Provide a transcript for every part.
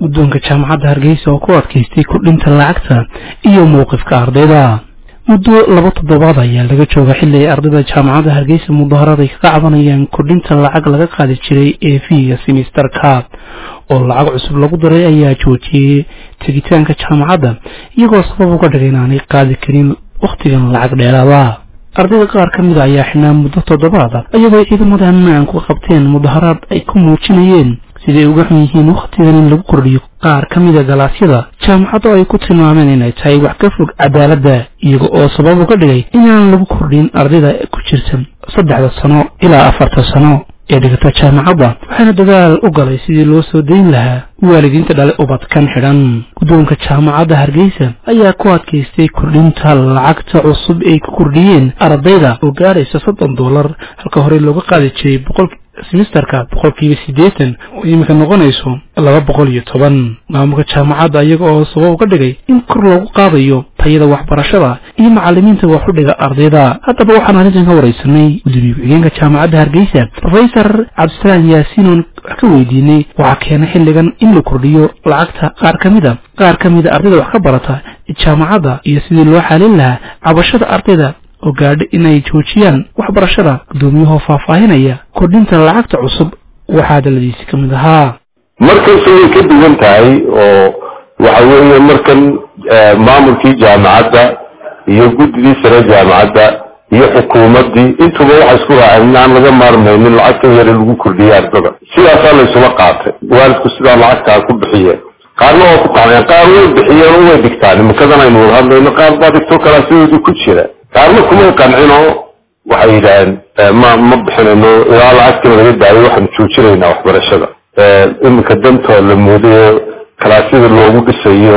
guddoonka jaamacadda hargeysa oo ku adkaystay kordhinta lacagta iyo mowqifka ardayda muddo laba toddobaad ayaa laga jooga xilli ay ardayda jaamacadda hargeysa mudaharad ay kaga cabanayaan kordhinta lacag laga qaadi jiray ee fiiga simisterka oo lacag cusub lagu daray ayaa joojiyey tegitaanka jaamacadda iyagoo sabab uga dhigay inaanay qaadi karin wakhtigan lacag dheeraada ardayda qaar ka mida ayaa xidhnaa muddo toddobaada iyagoo ciidamada ammaanku qabteen mudaharaad ay ku muujinayeen siday uga xun yihiin wakhtigan in lagu kordhiyo qaar ka mida galaasyada jaamacadda ay ku tilmaameen inay tahay wax ka fog cadaaladda iyaga oo sabab uga dhigay inaan lagu kordhin ardayda ku jirta saddexda sano ilaa afarta sano ee dhigata jaamacadda waxaana dadaal u galay sidii loo soo dayn lahaa waalidiinta dhale ubadkan xidhan guddoonka jaamacadda hargeysa ayaa ku adkaystay kordhinta lacagta cusub ay ku kordhiyeen ardayda oo gaaraysa soddon dollar halka horey looga qaadi jiray boqol simisterka boqolkiiba siddeetan oo iminka noqonayso laba boqol iyo toban maamulka jaamacadda iyaga oo sabab uga dhigay in kor loogu qaadayo tayada waxbarashada iyo macalimiinta wax u dhiga ardayda haddaba waxaan arrintan ka waraysanay gudoomiye ku-xigeenka jaamacadda hargeysa rofesor cabdisalaam yaasiinoon wax ka weydiinay waxaa keenay xilligan in la kordhiyo lacagta qaar ka mida qaar ka mida ardayda wax ka barata jaamacadda iyo sidii loo xaalin lahaa cabashada ardayda oo gaadha inay joojiyaan waxbarashada guddoomiyahoo faahfaahinaya kordhinta lacagta cusub waxaa daladiisi ka mid ahaa markasta way ka duwan tahay oo waxa weeye markan maamulkii jaamacadda iyo guddigii sare jaamacadda iyo xukuumaddii intuba waxay isku raaceen in aan laga maarmaynin lacagtan yare lagu kordhiyay ardada sidaasaa laysuma qaatay waalidku sidaa lacagtaa ku bixiyeen qaarna waa ku qanceen qaar way bixiyeen oo way dhigtaan imikadan aynu wada hadlayno qaar baa dhigto kalaasidoodu ku jira qaarna kumay qancinoo waxay yidhaaheen ma ma bixinayno ilaa lacagtii laga daayo waxaanu joojinaynaa waxbarashada iminka dantoo la moodayo kalaasyada loogu dhisayo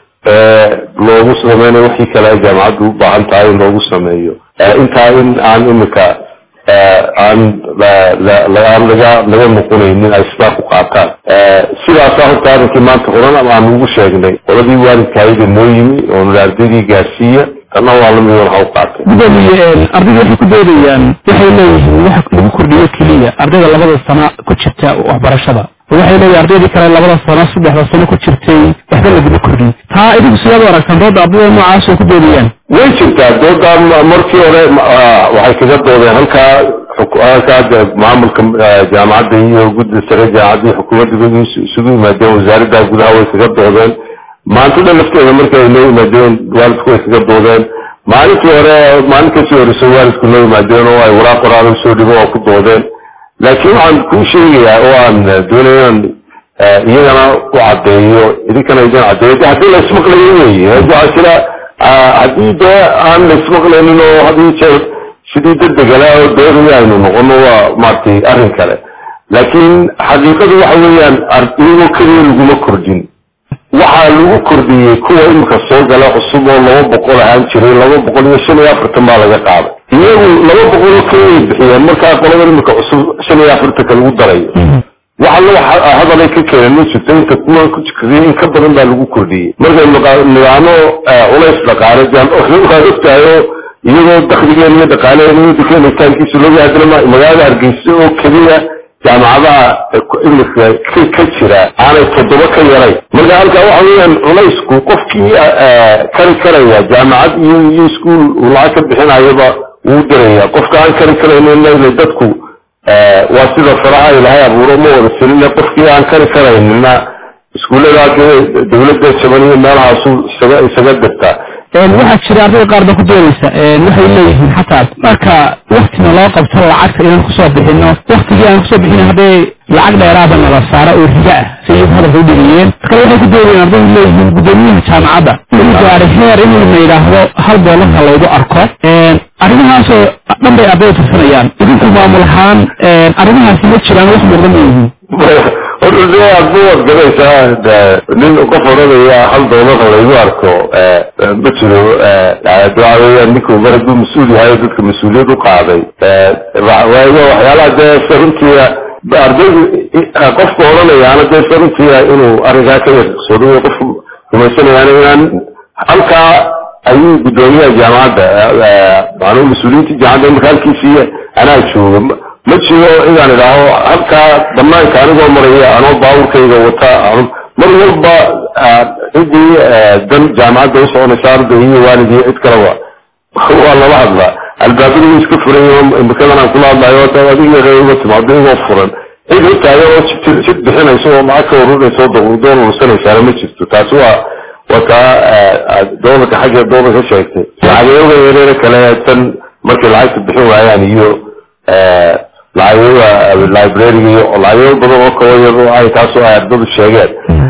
loogu sameynayo wixii kale ay jaamacaddu u baahan tahay in loogu sameeyo intaa in aan iminka aan aan laga laga noqonaynin ay sidaa ku qaataan sidaasaa horta arrinkii maanta horan aan ugu sheegnay qoladii waalidka ayada noo yimi oonu ardaydii gaarsiiya tanna waa lamid waxa u qaatay gudoomiye ardayda waxay ku doodayaan waxay leeyihiin wax lagu kordhiyo keliya ardayda labada sano ku jirta waxbarashada waxay leeyihin ardaydii kale labada sano saddexda sano ku jirtay waxba laguma kordhin taa idinku sidaad u aragtaan dooda ardayda noocaas oo ku doodayaan way jirtaa dooda markii hore waxay kaga doodeen halkaa halkaa maamulka jaamacadda iyo gudda sare jaamacadda iyo xukuumadda isugu yimaadeen wasaaradda gudaha way kaga doodeen maantada lafteeda markii ay noo yimaadeen waalidku way kaga doodeen maalintii hore maalin kasii horeyso waalidku noo yimaadeen oo ay waraaq qoraal usoo dhigo oo ku doodeen laakiin waxaan kuu sheegayaa oo aan doonaya inaan iyagana u caddeeyo idinkana idin caddeeyo de haddii laismaqlayo weeye waxaa jira haddii dee aan laismaqlaynin oo hadii jeer sidii dadegala oo doonaya aynu noqono waa maaragtay arrin kale laakiin xaqiiqadu waxa weeyaan iyagoo keliya laguma kordhin waxaa lagu kordhiyey kuwa imika soo gala cusub oo laba boqol ahaan jiray laba boqol iyo shan iyo afartan baa laga qaaday iyagu laba boqol oo keliya bixiyeen markaa qolada imika cusub shan iyo afartanka lagu darayo waxa loo hadalay ka keeneen ma jirto inta kuwa ku jikadiyay in ka badan baa lagu kordhiyey markay nidaamo culays dhaqaale waa ogtahayo iyagoo dakligeen iyo dhaqaaleeen iyo dukenitaankiisa looga hadlama magaalada hargeysa oo keliya jaamacadaha imika ka jira aanay toddoba ka yaray marka halkaa waxa weeyaan culaysku qofkii kari karaya jaamacad iyo iyo iskuol uu lacag ka bixinayaba wuu diraya qofka aan kari karaynin dadku waa sida faraha ilaahay abuuro ma wada selina qofkii aan kari karaynina iskuullada dawladda jaban iyo meelahaasu isaga isaga dirtaa waxaa jira ardayda qaar ba ku doonaysa waxay leeyihiin xataa marka waktina loo qabto lacagta inaan kusoo bixino waktigii aan kusoo bixin hadday lacag dheeraada nala saaro oo riga ah si iyagu hadalka u dhigiyeen kale waxay ku doonayeen ardaydu leeyihiin gudoomiyaha jaamacadda inuu gaaray heer in la yidhaahdo hal doolarka laygu arko arrimahaasoo dhan bay ardayda tirsanayaan idinku maamul ahaan arrimahaasi ma jiraan wax muuqda ma yihiin waad gabaysaa nin qof odhanaya hal doolar laygu arko ma jiro waxa weeyaan ninku mar hadduu mas-uul yahay dadka mas-uuliyad u qaaday waxyaalaha dee saruntiia ardaydu qofka odhanayaana dee saruntiia inuu arrinkaa ka yaqsoodo qof rumaysanayaana inaan halkaa ayuu guddoomiyaha jaamacadda maanuu mas-uuliyiinta jaamacadda marka halkiisii anaa jooga ma jiro inaan idhaaho halkaa banaanka anigoo maraya anoo baaburkayga wata ma mar walba ciddii dan jaamacadda u soconaysa arday iyo waalid iyo cid kaleba waa lala hadlaa albaabada way iska furan yihiin imikadan aan kula hadlayo adiga reer uga timaado igoo furan cid u taagan oo sid bixinaysa oo lacag ka ururaysa oo doon ursanaysaana ma jirto taasi waa waa taa doolarka xagga doolarka sheegtay lacagayoga yareera kale tan markay lacagta bixin waayaan iyo lacagayoga librariga iyo lacagayo badan oo kaba yar oo ay taasoo ay ardadu sheegeen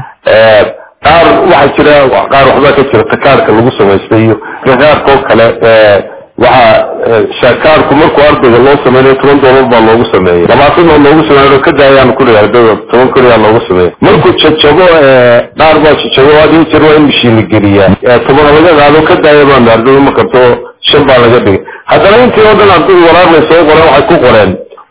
qaar waxaa jira qaar waxbaa ka jira takaarka lagu samaystay iyo takaarka oo kale waxa kaarku markuu ardayga loo sameynayo toban doolar baa loogu sameeyey labaatan oo loogu sameeyo ka daayaan kuli ardayda toban kuli aa loogu sameeyey markuu jajabo qaar baa jajabo hadii jir waa in mishiin la geliyaa toban laga qaado ka daaya baan ardayda ma karto shan baa laga dhigay haddana intii oo dhan ardaydu waraaqbay soo qoreen waxay ku qoreen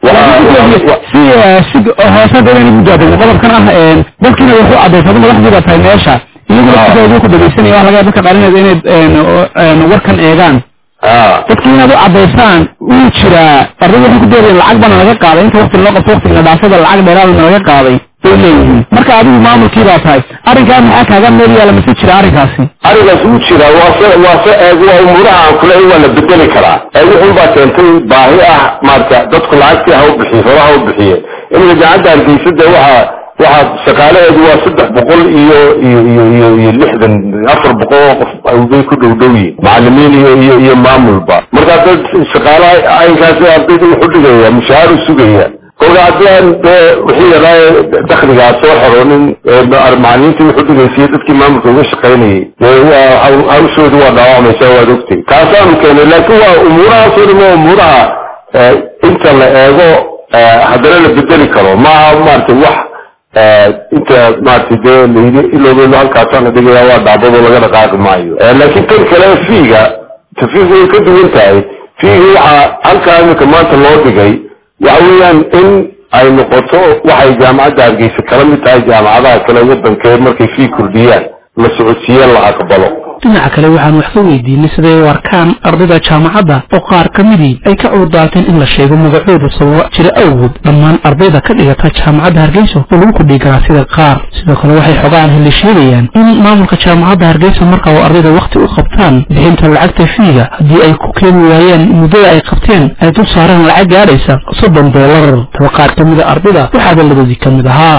si si hoose dawayna gudaadeen qodobkan ah dalkiina wuxuu caddaysada madaxdii baa tahay meesha iyaguna sidoodu ku dhagaysanaya waxa laga dadka dhalinaysa inay warkan eegaan dadki inaad u cadaysaan wuu jiraa ardayda waxay ku doodayeen lacag bana laga qaaday inta wakti loo qabto waktiga dhaafada lacag dheeraadana laga qaaday bay leeyihiin marka adigu maamulkii baa tahay arrinkaa maxaa kaaga meel yaala mase jira arrinkaasi arrinkaas wuu jiraa waase waase waa umuuraha aan kule waa la bedeli karaa wuxun baa keentay baahi ah maarata dadku lacagtii ha u bixiye horaha u bixiye imika jaacadda hargeysada waxaa waxaa shaqaalaheedu waa saddex boqol iyo iyo iyo iyo iyo lixdan afar boqol oo qof bay ku dhow dhow yihin macalimiin iyo iyo iyo maamulba markaa dad shaqaalaha aynkaasi ardayda wuxu dhigaya mushahaaru sugaya kolka haddii aan dee wixii yaraa dakligaa soo xoroonin macalimiintii wuxu dhigaysiyo dadkii maamulka uga shaqaynayay dee waa hawshoodu waa dhaawacmaysa waad ogtay taasaanu keenay laakiin waa umuurahaasoo dhan waa umuuraha inta la eego haddana la bedeli karo maaha maaragtay wax inta maaragtay dee layidhi ilowgeedu halkaasaan la dhigaya waa dhaabado laga dhaqaaqi maayo laakiin tan kale fiiga tafiigu way ka duwan tahay fiigi waxaa halkaa iminka maanta loo dhigay waxa weeyaan in ay noqoto waxay jaamacadda hargeysa kala mid tahay jaamacadaha kale wadankeed markay fii kordhiyaan la socodsiiyeen la aqbalo dhinaca kale waxaan wax ka weydiinay siday u arkaan ardayda jaamacadda oo qaar ka midii ay ka cuurdaateen in la sheego magacooda sababa jira awgood dhammaan ardayda ka dhigata jaamacadda hargeysa oo lagu kordhiyi karaa sida qaar sidoo kale waxay xogaan heli sheegayaan in maamulka jaamacadda hargeysa marka oo ardayda wakhti u qabtaan bixinta lacagta fiiga haddii ay ku keeni waayeen muddada ay qabteen ay dul saareen lacag gaadhaysa soddon doolar taba qaar ka mida ardayda waxaa daladoodii ka mid ahaa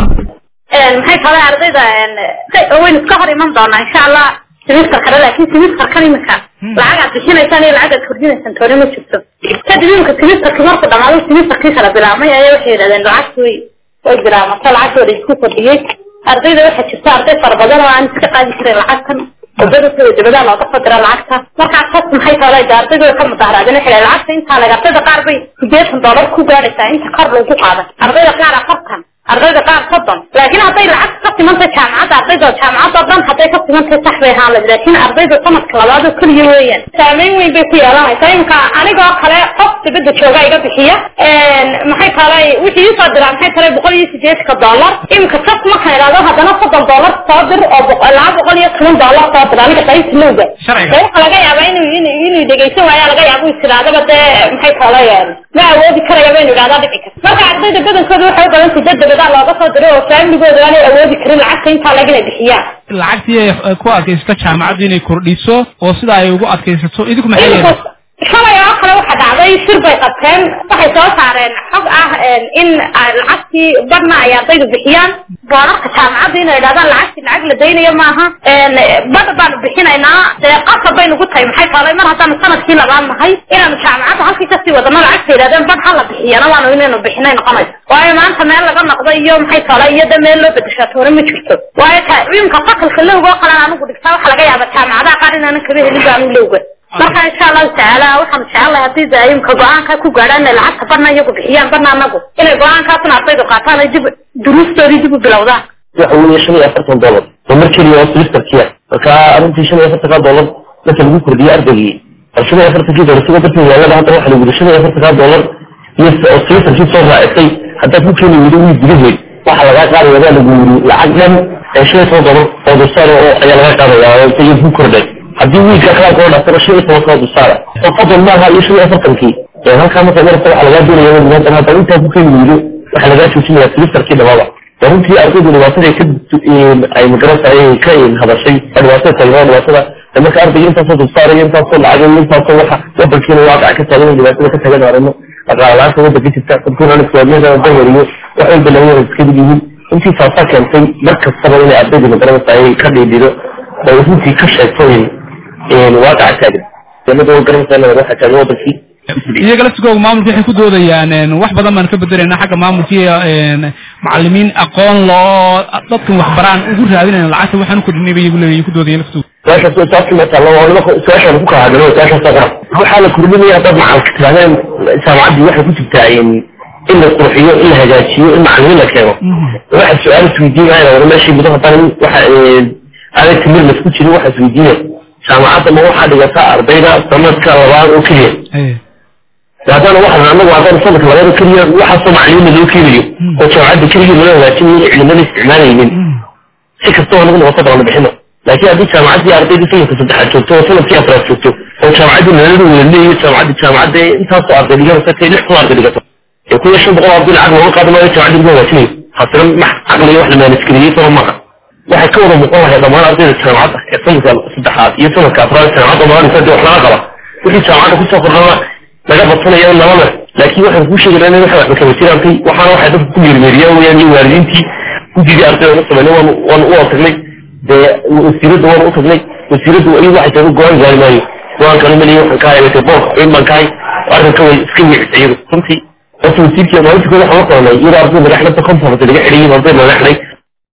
maxay kale ardayda waynu iska hor iman doonaa insha allah semester kale laakin semesterkan imika lacag aad bixinaysaan iyo lacag aad kordhinaysaan toona ma jirto kadib imika semesterkii markuu dhamaado semesterkii kala bilaabmay ayaa waxay yidhahdeen lacagti way way bilaabmata lacagtooda isku kordhiyey ardayda waxaa jirta arday fara badan oo aan iska qaadi karin lacagtan wadada dabadaa looga soo dira lacagta markaa tas maxay kale ardayda way ka mudaharaadeen waxay lacagta intaa leg ardayda qaar bay sideetan doolar ku gaadhaysaa inta kor lagu qaaday ardayda qaar afartan ardayda qaar soddon laakiin hadday lacag ka simantay jaamacadda ardayda jaamacadda o dhan hadday ka simantay sax bay ahaan lahayd laakiin ardayda sanadka labaad oo keliya weeyaan saameyn weyn bay ku yeelanaysaa imika anigoo kale qof dibadda jooga iga bixiya maxay kale wixii iisoo diraa maxay kale boqol iyo sideedka dollar imika sas markaan idhahdo haddana soddon dollar soo dir oo laba boqol iyo toban dollar soo dir aniga qaybta lowga waxa laga yaabaa inuu inuu dhegeysan waaya laga yaaba is idhahdaba dee maxay kale ma awoodi karaya baynu idhahdaa dhici karta marka ardayda badankooda waxay u badantay dad dabadaa looga soo diray oo faamligooda aanay awoodi karin lacagta intaa lag inay bixiyaan lacagtii ay ku adkaysato jaamacaddu inay kordhiso oo sida ay ugu adkaysato idinku maxay yeeleen shalay oo kale waxa dhacday shir bay qabteen waxay soo saareen xog ah in lacagtii badhna ay ardaydu bixiyaan boorarka jaamacadda inay idhahdaan lacagtii lacag la daynayo maaha badh baanu bixinaynaa dee qasab bay nagu tahay maxay kaalay mar haddaanu sanadkii labaad nahay inaanu jaamacadda halkii kasii wadano lacagta yidhahdeen badh hala bixiyana waanu inaynu bixinay noqonayso waayo maanta meel laga noqdo iyo maxay kaalay iyo de meel loo bedeshaa toona ma jirto waayo imka fakalka lowga oo kalen anugu dhigtaa waxa laga yaaba jaamacadaha qaar inaanan kaba helin baanu lowga marka insha allahu tacaala waxaan jecelahay haddii de imka go-aanka ku gaadhaan inay lacagta badna iyagu bixiyaan badna anagu inay go-aankaasna ardaydu qaataan ay dib duruustoodii dib u bilowdaan waxa weeye shan iyo afartan dollar oo mar keliya oo semesterkiya marka arrintii shan iyo afartankaa dollar marka lagu kordhiyey ardaygii bal shan iyo afartankii dollar sigoo darteed yaalada hadda waxa lagu yidhi shan iyo afartankaa dollar iyo oo semesterkii soo raacisay haddaad ku keeni weydo wii gudaheed waxa lagaa qaadaya baa lagu yidhi lacag dhan ee shan iyo toban dollar oo dulsaar oo ayaa laga qaadaya oo isaga ku kordhay haddii wiilka kalaanka oo dhaftana shan iyo toban kala dulsaara oo fadlan maaha iyo shan iyo afartankii halkaa marka marka waxa lagaa doonaya maanta hadda intaa ku keeni weydo waxa lagaa joojinaya semesterkii dhamaba runtii ardaydu dhibaatada ka ay magarasay ka hadashay oo dhibaatada taagnaa dhibaatada marka ardayga intaasoo dulsaaraya intaasoo lacag intaasoo waxa wadankiina waaqaca ka taagan dhibaatada ka taagan aragno dhaqaalaanta wadanka jirta dadkuna islaamiyada dawariyo wax walba laga wada iska yihiin intii taasaa keentay mar kastaba inay ardaydu magarasay ka dhiidhido oo runtii ka sheegto waaqaca taagan dowladda garanaysaa waxa taagan wadankii iyaga laftigooga maamulka waxay ku doodayaan wax badan baan ka bedelayna xagga maamulkii macalimiin aqoon loo dadkan waxbaraan ugu raadinayna lacagta waxaan ukordhinay bay iyagu leeyihin ku doodaya laftooda su-aashaas saasi matalo oo nimanka su-aashaan ku kala hadlo su-aashaas qoran waxaa la kordhinaya dad macalka tirahdeen jaamacaddii waxay ku jirtaa in la qurxiyo in la hagaajiyo in macalimiin la keeno waxa su-aal isweydiinaya wara meeshii mudo haddana waxa aaday timir lasku jirin waxa isweydiinaya jaamacadda ma waxaa dhigataa ardayda sanadka labaad oo keliya haddana waxaan anagu haddana sanadka labaad oo keliya waxaasoo macalimiina loo keenayo oo jaamacadda keligii loo hagaajinayo cilimada isticmaalaynin si kastoo nagu noqoto baana bixino laakiin haddii jaamacaddii ardaydii sanadka saddexaad joogto oo sanadkii afraad joogto oo jaamacaddii nalada wada leeyayo jaamacaddii jaamacadda intaasoo arday dhiganaysa tay lix kun arday dhigato ee kun iyo shan boqol arday lacag looga qaadi maayo jaamacaddii lagu hagaajinayo haasina max caqliga wax la maanisgeliyey sama maaha waxay ka wada muuqan lahay dhammaan ardayda jaamacadda ee sanadka saddexaad iyo sanadka afraad jaamacadda maalinta dee wax laga qaba wixii jaamacadda kusoo kordhana laga badsanayo nabada laakiin waxaan kuu sheegi lahaa waxa waxba kama jiraantay waxaana waxay dadka ku meermeeriyaan weyaan iyo waalidiintii guddigii ardayda la sameynay waan waan u tagnay dee wasiiradda waan u tagnay wasiiraddu iyagu waxay tahay go-aan gaari maayo go-aan kale maliya waxaan ka haybatay boorka xubin baan ka hay arrinka way iska wiicisa iyadu runtii horta wasiirkii maalintii kooda waxaan la qabanay iyadoo arday madaxda conference laga xidhayay arday madaxday